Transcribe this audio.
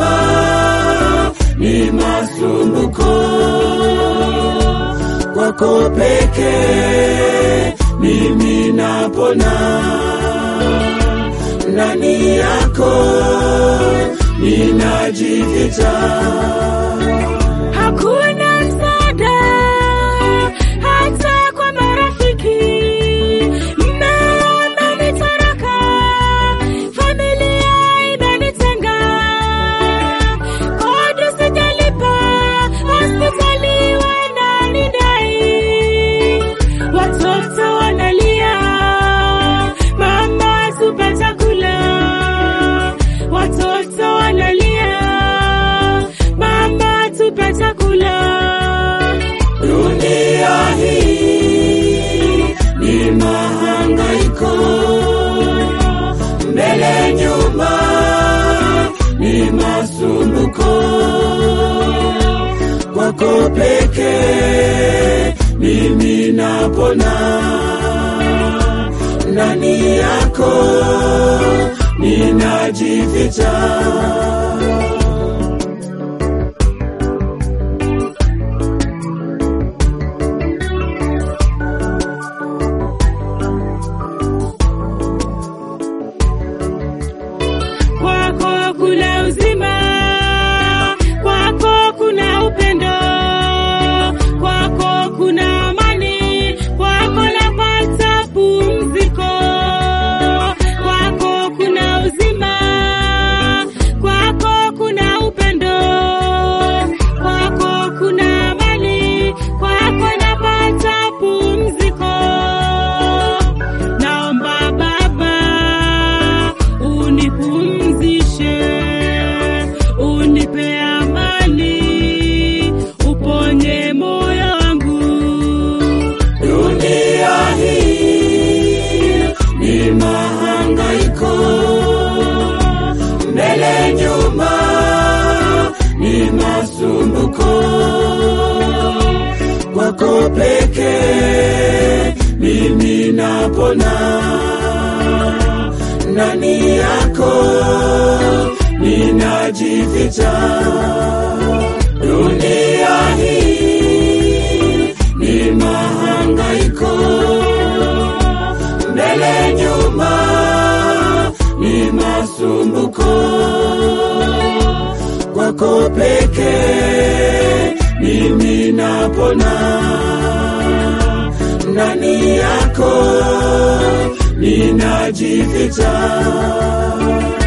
nyuma ni masumbuko, kwako pekee mimi napona, ndani yako ninajificha. Hakuna msaada hata kwa marafiki. Mmeona nitoroka, familia imenitenga, kodi sijalipa, hospitali wananidai, watoto wanalia, mama tupe chakula, watoto wanalia, mama tupe chakula. Dunia hii ni mahangaiko, mbele nyuma ni masumbuko, kwako pekee mimi napona, ndani yako ninajificha. Kwako kuna uzima, kwako kuna upendo, kwako kuna amani, kwako napata pumziko. Kwako kuna uzima, kwako kuna upendo, kwako kuna amani, kwako napata pumziko. Naomba Baba unipumzishe, unipe amani, uponye moyo wangu. Dunia hii ni mahangaiko, mbele nyuma ni masumbuko, kwako pekee mimi napona, ndani yako ninajificha. Dunia hii ni mahangaiko, mbele nyuma ni masumbuko, kwako pekee mimi napona, ndani yako ninajificha.